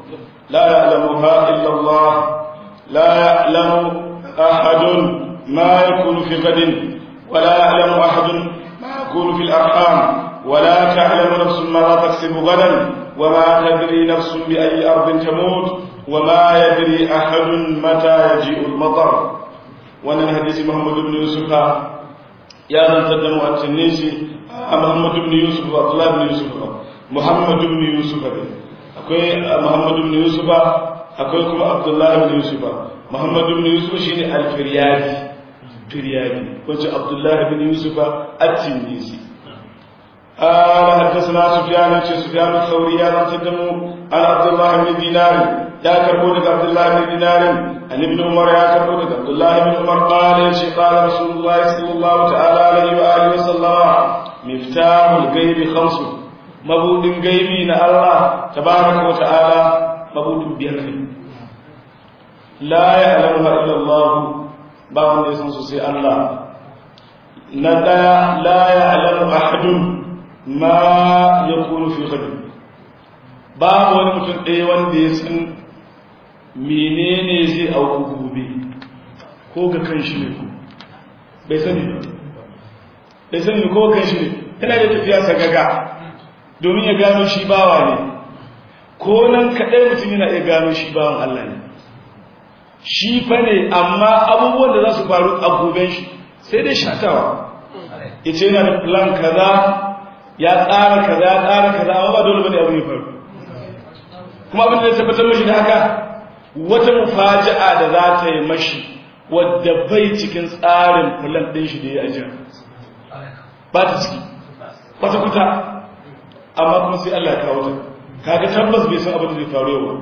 لا يعلمها إلا الله لا يعلم أحد ما يكون في غد ولا يعلم أحد ما يكون في الأرحام ولا تعلم نفس ماذا تكسب غدا وما تدري نفس بأي أرض تموت وما يدري أحد متى يجيء المطر وأن الحديث محمد بن يوسف يا من تدم التنيسي محمد بن يوسف عبد الله بن يوسف محمد بن يوسف akwai Muhammad ibn Yusuf akwai kuma Abdullah ibn Yusuf Muhammad ibn Yusuf shine al-Firyadi Firyadi wace Abdullah ibn Yusuf at-Tinisi قال حدثنا سفيان بن سفيان الثوري عن تدمو عن عبد الله بن دينار يا كربونك عبد الله بن دينار عن ابن عمر يا كربونك عبد الله بن عمر قال قال رسول الله صلى الله تعالى عليه وآله وسلم مفتاح الغيب خمس mabudin gaibi na Allah tabaraka wa ta'ala mabudin biyar ne la ya'lamu illa Allah ba wanda ya san su sai Allah na daya la ya'lamu ahadun ma yakunu fi ghad babu wani mutum ɗaya wanda ya san menene zai auku gobe ko ga kan shi ne ko bai sani ba bai sani ko kan shi ne yana da tafiya sagaga domin ya gano shi bawa ne ko nan kaɗai mutum yana iya gano shi bawan Allah ne shi fa ne amma abubuwan da za su faru a goben shi sai dai shatawa ya ce yana da plan kaza ya tsara kaza ya tsara kaza amma ba dole bane abu ya faru kuma abin da ya tabbatar mashi da haka wata mufaja'a da za ta yi mashi wadda bai cikin tsarin plan ɗin shi da ya ajiya ba ta ciki kwata-kwata amma kuma sai Allah ya kawo ta kaga tabbas bai san abin da zai faru yau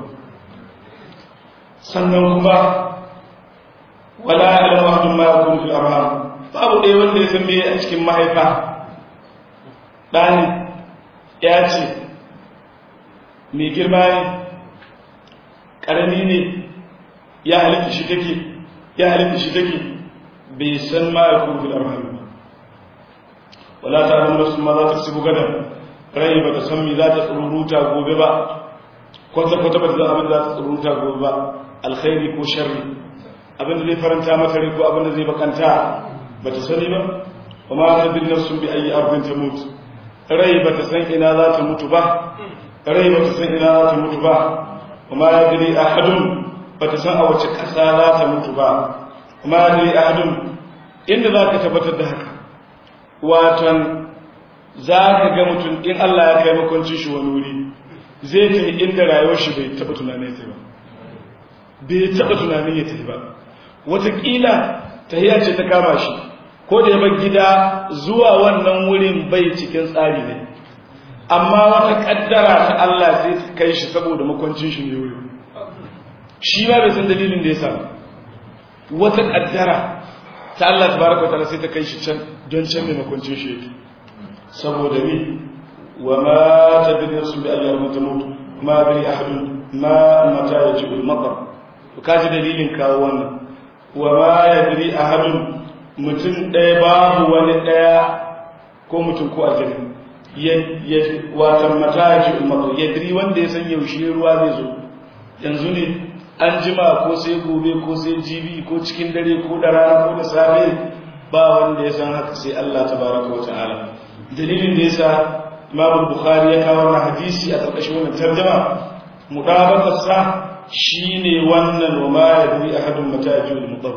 sannan kuma wala ya'lamu ahadun ma yakunu fil arham babu dai wanda ya san me a cikin mahaifa dani ya ce mai girma ne karami ne ya halitta shi take ya halitta shi take bai san ma yakunu fil arham wala ta'lamu nafsun ma za ta kasibu gadan rai ba ta san mi za ta tsururuta gobe ba kwata-kwata ba ta zan abin da za ta tsururuta gobe ba alkhairi ko sharri abin da zai faranta mata rai ko abin da zai bakanta ba ta sani ba kuma ta bin nafsun bi ayi arbin ta mutu rai ba ta san ina za ta mutu ba rai ba ta san ina za ta mutu ba kuma ya diri ahadun ba ta san a wace ƙasa za ta mutu ba kuma ya diri ahadun inda za ka tabbatar da haka watan za ka ga mutum in Allah ya kai makwancin shi wani wuri zai ta inda rayuwar shi bai taɓa tunanin ya ba bai taɓa tunanin ya tafi ba wataƙila tahiya ce ta kama shi ko da ya bar gida zuwa wannan wurin bai cikin tsari ne amma wata ƙaddara ta Allah sai ta kai shi saboda makwancin shi ne wuri shi ma bai san dalilin da ya samu wata ƙaddara ta Allah tabaraka ta'ala sai ta kai shi can don can mai makwancin shi yake saboda ni wa ma tadri nafsun bi ayyar mutamut ma bi ahadun ma mata yajibu al-matar to kaji dalilin kawo wannan wa ma yadri ahadun mutum ɗaya babu wani ɗaya ko mutum ko aljani ya watan mata yajibu al-matar yadri wanda ya san yaushe ruwa zai zo yanzu ne an jima ko sai gobe ko sai jibi ko cikin dare ko da rana ko da safe ba wanda ya san haka sai Allah tabaraka wa ta'ala dalilin da yasa Imam Bukhari ya kawo wannan hadisi a ƙarƙashin wannan tarjuma mudabaqar sa shine wannan wa ma yadri ahadun mata yajul mudar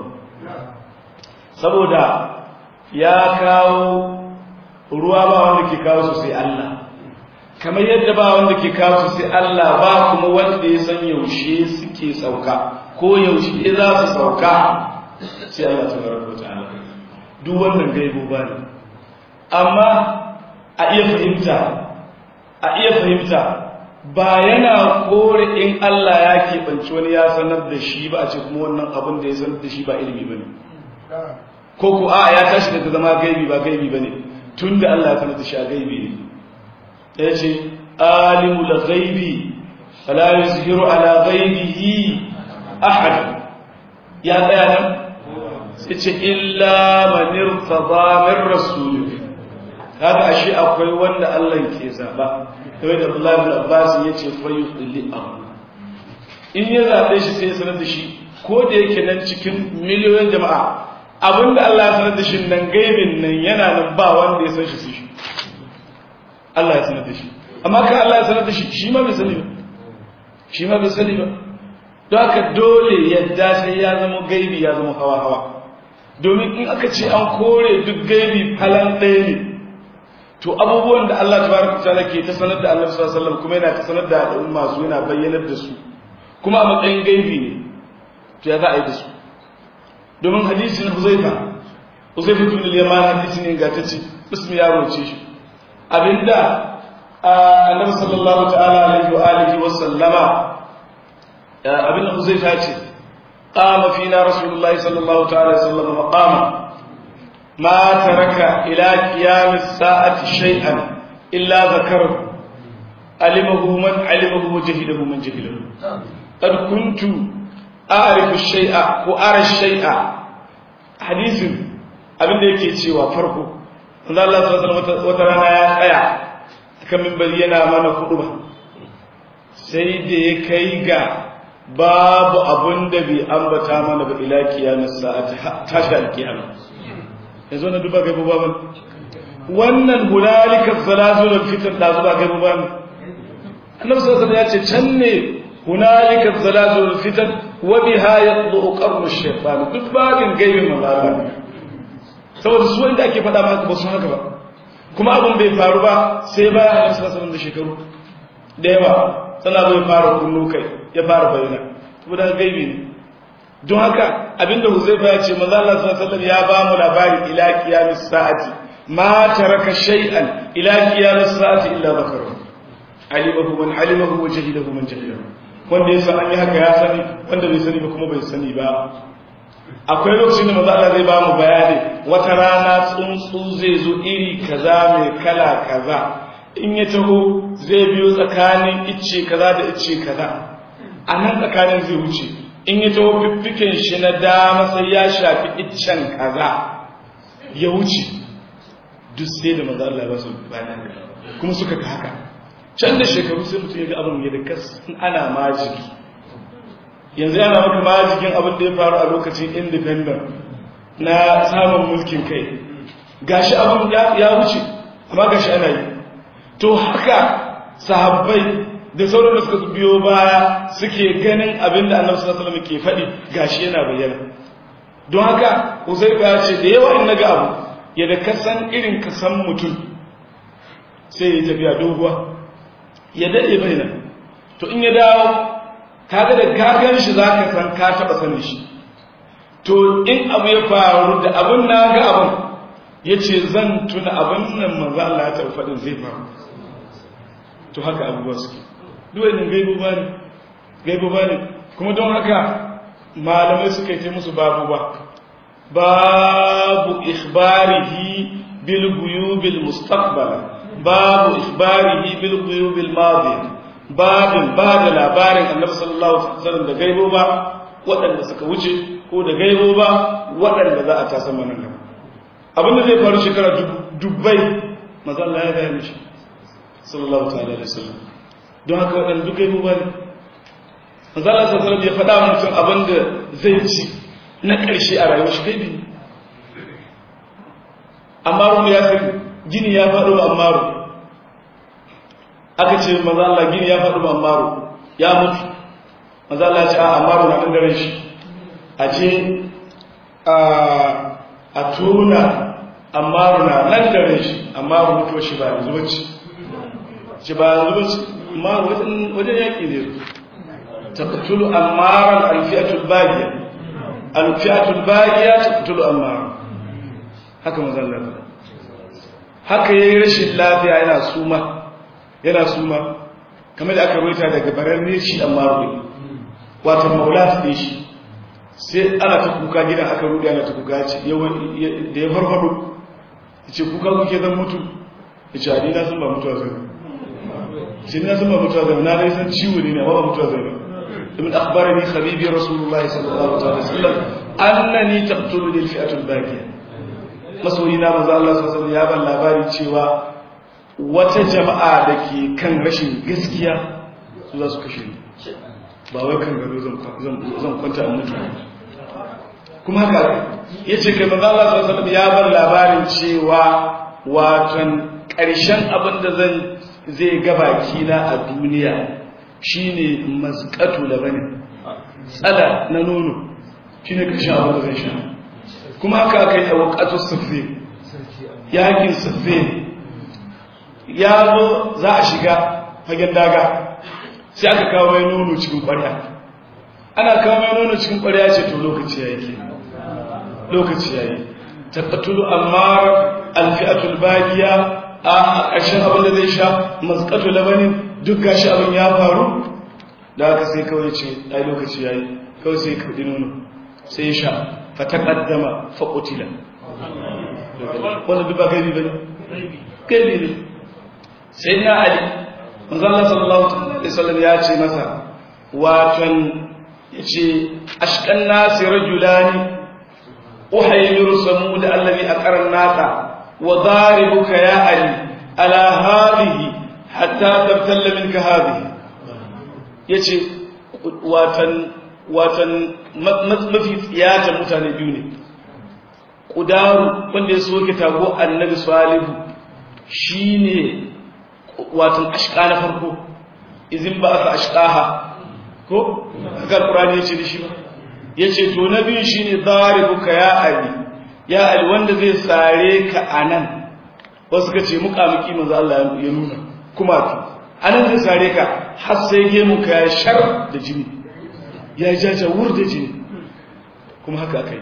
saboda ya kawo ruwa ba wanda ke kawo su sai Allah kamar yadda ba wanda ke kawo su sai Allah ba kuma wanda ya san yaushe suke sauka ko yaushe za su sauka sai Allah tabaraka wa ta'ala duk wannan gaibo ba ne amma a iya fahimta a iya fahimta ba yana kore in Allah ya keɓanci wani ya sanar da shi ba a ce kuma wannan abin da ya sanar da shi ba ilimi ba ne ko ku a ya tashi daga zama gaibi ba gaibi ba ne tun da Allah ya sanar da shi a gaibi ne ya ce alimul gaibi fala yuzhiru ala ghaibihi ahad ya tsaya nan sai ce illa man irtada min rasul kaga ashe akwai wanda Allah ke zaba kamar da Abdullah ibn Abbas yace fa yudli am in ya zaɓe shi sai ya sanar da shi ko da yake nan cikin miliyoyin jama'a abinda Allah ya sanar da shi nan gaibin nan yana nan ba wanda ya san shi sai shi Allah ya sanar da shi amma kan Allah ya sanar da shi shi ma bai sani ba shi ma bai sani ba don haka dole yadda sai ya zama gaibi ya zama hawa hawa domin in aka ce an kore duk gaibi falan ɗaya ne to abubuwan da Allah tabaraka ta'ala ke ta sanar da Annabi sallallahu alaihi wasallam kuma yana ta sanar da al'umma su yana bayyanar da su kuma a matsayin gaibi ne to ya za a yi da su domin hadisin Huzaifa Huzaifa ibn al-Yaman hadisi ne ga tace bismi ya roce shi abinda Annabi sallallahu ta'ala alaihi wa alihi wa sallama abinda Huzaifa ya ce qama fina rasulullahi sallallahu ta'ala alaihi wa sallam maqama ما ترك إلى قيام الساعة شيئا إلا ذكره علمه من علمه وجهله من جهله قد كنت أعرف الشيء وأرى الشيء حديث abin da yake cewa farko manzo Allah sallallahu alaihi wata rana ya tsaya kan minbari yana mana kudu ba sai da ya kai ga babu abun da bai ambata mana ba ila kiyamis sa'ati tashi alkiyama yanzu na duba gaibu ba wannan hunalika zalazulul fitr da zuba gaibu ba annabi sallallahu alaihi ya ce can ne hunalika zalazulul fitr wa biha yaqdu qarnu shaytan duk babin gaibin manzo saboda su wanda ake faɗa maka ba su haka ba kuma abin bai faru ba sai ba annabi sallallahu alaihi da shekaru da yawa sana zai fara kunnu kai ya fara bayyana saboda gaibi ne don haka abinda Huzaifa ya ce manzo Allah sallallahu alaihi ya ba mu labari ila qiyamis sa'ati ma taraka shay'an ila qiyamis sa'ati illa zakaru alimahu man alimahu wa jahilahu man jahilahu wanda ya san an yi haka ya sani wanda bai sani ba kuma bai sani ba akwai lokacin da manzo Allah zai ba mu bayani wata rana tsuntsu zai zo iri kaza mai kala kaza in ya taho zai biyo tsakanin icce kaza da icce kaza a nan tsakanin zai wuce in ya taho fiffiken shi na dama sai ya shafi iccen kaza ya wuce duk sai da maza Allah ba su bayan kuma suka ga haka can da shekaru sai mutum ya ga abin ya da kas ana majiki yanzu yana maka majikin abin da ya faru a lokacin independent na samun mulkin kai gashi abin ya wuce amma gashi ana yi to haka sahabbai da sauran da suka biyo baya suke ganin abin da annabi sallallahu alaihi wasallam ke faɗi gashi yana bayyana don haka Uzaifa ya ce da yawa in naga abu ya da kasan irin kasan mutum sai ya tafiya doguwa ya dade bayyana to in ya dawo kaga da gagan shi zaka san ka taba sanin shi to in abu ya faru da abin na ga abin yace zan tuna abin nan manzo Allah ya taɓa faɗin zai faru to haka abubuwa suke duwainin gaibu ba ne gaibu ba ne kuma don haka malamai suka yi musu babu ba babu ikhbarihi bil guyubil mustaqbal babu ikhbarihi bil guyubil madi babin ba da labarin annabi sallallahu alaihi wasallam da gaibo ba waɗanda suka wuce ko da gaibo ba waɗanda za a tasa mana gaba abinda zai faru shekara dubbai maza Allah ya gaya mishi sallallahu ta'ala alaihi wasallam don haka waɗanda duk gaibu ba ne manzala sassanar ya faɗa mutum abin da zai ci na ƙarshe a rayuwar shi gaibi ne ammaru ya fi gini ya faɗo ammaru aka ce manzala gini ya faɗo ammaru ya mutu manzala ya ce a ammaru na ɗan shi a je a tona ammaru na nan daren shi ammaru mutuwa shi ba yanzu wacce shi ba yanzu wacce amma wajen yaƙi ne taqtulu ammaran alfi'atul baghiya alfi'atul baghiya taqtulu ammaran haka mazalla haka yayi rashin lafiya yana suma yana suma kamar da aka rubuta daga bararre shi ammaru wato maulat ne shi sai ana ta kuka gidan aka rubuta ana ta kuka ce da ya farfado yace kuka kuke zan mutu yace a na san ba mutuwa zai shi ne zama mutuwa zai na dai san ciwo ne amma ba mutuwa zai ibn akhbarani habibi rasulullahi sallallahu alaihi wasallam annani taqtuluni alfi'atu albaqiya masoyi na manzo Allah sallallahu alaihi ya ban labari cewa wata jama'a da ke kan rashin gaskiya su za su kashe ni ba wai kan gado zan kwanta a mutu kuma haka ya ce kai maza Allah sallallahu ya bar labarin cewa watan ƙarshen abin da zan zai gabaki na a duniya shine mazqatu labani tsada na nono shine ƙarshen abin da zan sha kuma haka aka yi a waƙatu sufi yakin sufi ya zo za a shiga fagen daga sai aka kawo mai nono cikin ƙwarya ana kawo mai nono cikin ƙwarya ce to lokaci ya yi ke lokaci ya yi tabbatulu amma alfi'atul bagiya a ƙarshen abin da zai sha maskatu labanin duk gashi abin ya faru da aka sai kawai ce ai lokaci ya yi kawai sai kaɗi nono sai sha fataqaddama fa qutila wannan duk ba gaibi bane gaibi ne sai na ali manzo Allah sallallahu alaihi wasallam ya ce masa watan yace ashqan nasi rajulani uhaymiru samud allazi aqara nasa wa daribuka ya ali ala hadhihi hatta tabtalla minka hadhihi yace watan watan mafi tsiyata mutane biyu ne ƙudaru wanda ya soke tago annabi salihu shi ne watan ashka na farko izin ba aka ashkaha ko haka ƙurani ya ce da shi ba ya ce to na biyu shi ne zaribuka ya ali ya ali wanda zai sare ka a nan wasu ka ce muƙamuƙi manzo Allah ya nuna kuma ki a nan zai sare ka har sai gemu ka ya shar da jini ya jaja wur da jini kuma haka aka yi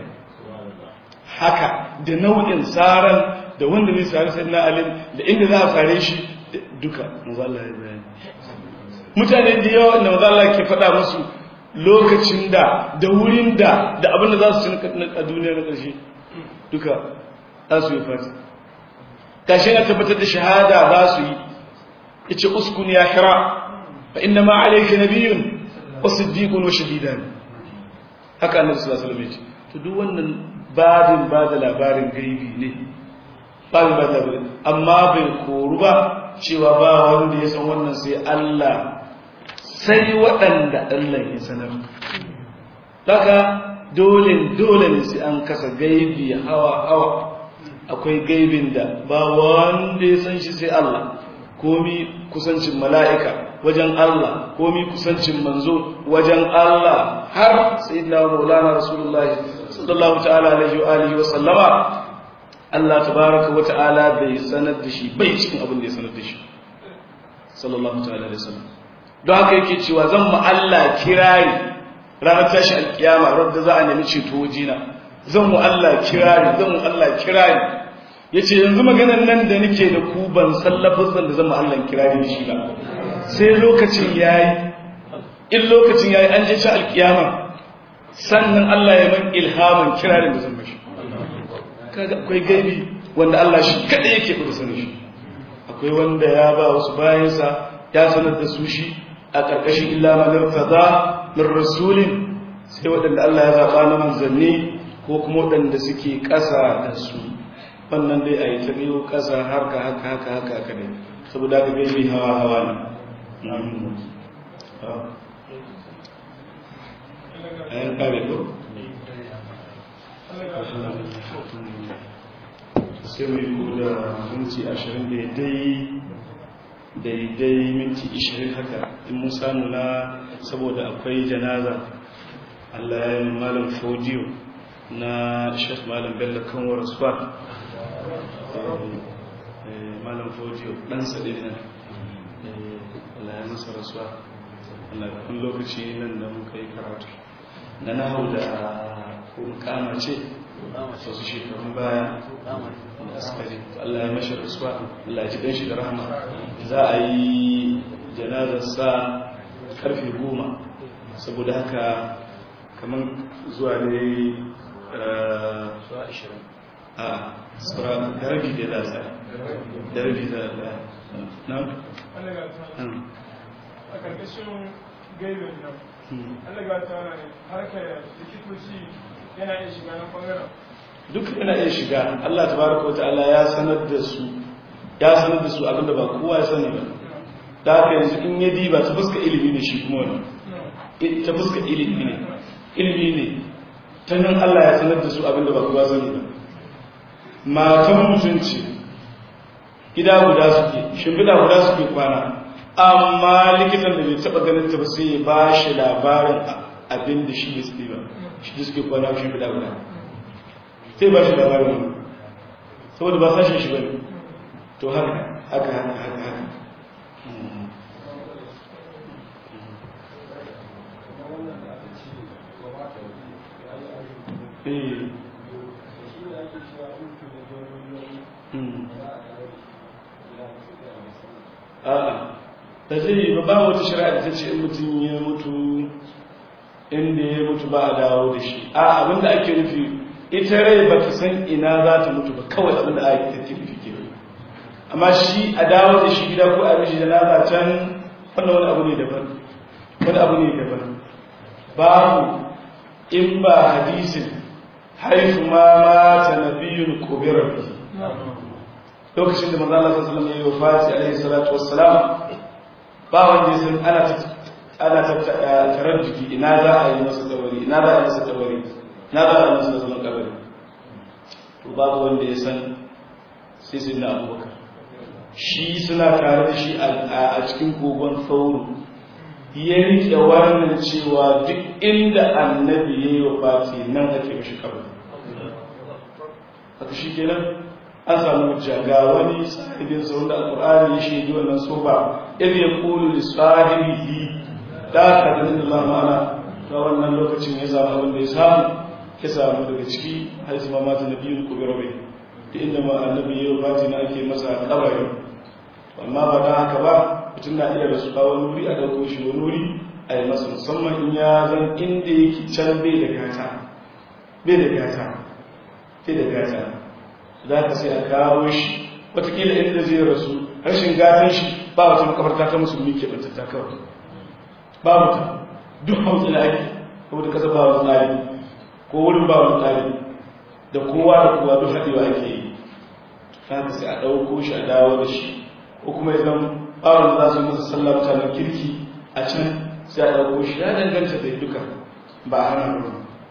haka da nau'in tsaran da wanda zai tsari sai na alim da inda za a tsare shi duka mazalla ya bayani mutane da yawa da mazalla ke faɗa musu lokacin da da wurin da da abin da za su ci a duniya na ƙarshe duka za su yi fati kashe na tabbatar da shahada za su yi ya ce uskun ya hira fa inna ma alaika nabiyun wasiddiqun wa shahidan haka annabi sallallahu alaihi wasallam to duk wannan babin ba da labarin gaibi ne babin ba da labarin amma bai koru ba cewa ba wanda ya san wannan sai Allah sai waɗanda Allah ya sanar daga dole dole ne sai an kasa gaibi hawa hawa akwai gaibin da ba wanda ya san shi sai Allah komi kusancin mala'ika wajen Allah komi kusancin manzo wajen Allah har sayyidina maulana rasulullah sallallahu ta'ala alaihi wa alihi wa sallama Allah tabaraka wa ta'ala bai sanar da shi bai cikin abin da ya sanar da shi sallallahu ta'ala alaihi wasallam don haka yake cewa zan mu Allah kirari ranar tashi alkiyama rabda za a nemi ceto wajina zan mu Allah kirari zan mu Allah kirari yace yanzu maganar nan da nake da ku ban sallafin da zan mu Allah kirari da shi ba sai lokacin yayi in lokacin yayi an je ci alkiyama sannan Allah ya man ilhamin kirarin da zan mashi kaga akwai gaibi wanda Allah shi kada yake da sanin shi akwai wanda ya ba wasu bayansa ya sanar da su shi a ƙarƙashin illa man irtada min rasulin sai waɗanda Allah ya zaba na manzanni ko kuma waɗanda suke ƙasa da su wannan dai a yi ta biyo ƙasa haka haka haka haka haka ne saboda haka gaibi hawa hawa ne ayan kare ko sai mai ko da minti ashirin daidai daidai minti ashirin haka in mun samu na saboda akwai janaza Allah ya yi malam fodiyo na shek malam bello kanwar swat malam fodiyo ɗansa ɗin nan Allah ya masa rasuwa Allah kun lokaci nan da muka yi karatu na nahu da kama ce wasu shekarun baya da askari Allah ya mashi rasuwa Allah ya ji ɗanshi da rahama za a yi janazarsa karfe goma saboda haka kamar zuwa ne zuwa ashirin a tsara darbi da lasa darbi da lasa na? a ƙarƙashin gaibin nan Allah ga ta wani harkar likitoci yana iya shiga na ɓangaren duk yana iya shiga Allah tabaraka wa ta'ala ya sanar da su ya sanar da su abinda ba kowa ya sani ba da haka yanzu in ya diba ta fuska ilimi ne shi kuma wani ta fuska ilimi ne ilimi ne ta nan Allah ya sanar da su abinda ba kuwa sani ba matan mutunci gida guda suke shimfiɗa guda suke kwana amma likitan da bai taɓa ganin ta ba sai ya ba shi labarin abin da shi bai suke ba shi da suke kwana shimfiɗa guda sai ba shi labarin wani saboda ba sashen shi ba ne to haka haka haka haka haka a'a da zai yi ba wata shari'a da ta ce in mutum ya mutu inda ya mutu ba a dawo da shi a abinda ake nufi ita rai ba ta san ina za ta mutu ba kawai abinda a yi ta nufi ke amma shi a dawo da shi gida ko a mishi da nasa can wannan wani abu ne daban wani abu ne daban babu in ba hadisin haifu ma mata nabiyun kubirar lokacin da manzo Allah sallallahu alaihi wasallam ya yi wafati alaihi salatu wassalam ba wanda ya san ana ta ana ta taraddudi ina za a yi masa kabari ina za a yi masa kabari ina za a yi masa zaman kabari to babu wanda ya san sai sai na abubakar shi suna tare da shi a cikin kogon sauro ya rike wannan cewa duk inda annabi ya yi wa fati nan ake mashi kabari haka shi kenan an samu hujja ga wani sahibin sauran da alƙur'ani ya shaidi wannan soba idh yaqulu li sahibihi da ka da Allah ma'ana ta wannan lokacin ya samu abin da ya samu ya samu daga ciki har su mamata na biyun ku birabe da inda ma annabi ya fati na ake masa kabari amma ba da haka ba mutum na iya rasu wani wuri a ɗauko shi wani wuri a yi masa musamman in ya zan inda yake can bai da gata bai da gata bai da gata za ka sai a kawo shi watakila inda zai rasu rashin gatan shi ba wata makabarta ta musulmi ke bantatta kawai ba mutum duk hausa da ake ko da kasa ba wani tsari ko wurin ba wani tsari da kowa da kowa duk haɗewa ake yi za ka sai a ɗauko shi a dawo da shi ko kuma ya zama bawon da za su yi masa sallah mutanen kirki a can sai a ɗauko shi ya danganta da duka ba a hana ruwa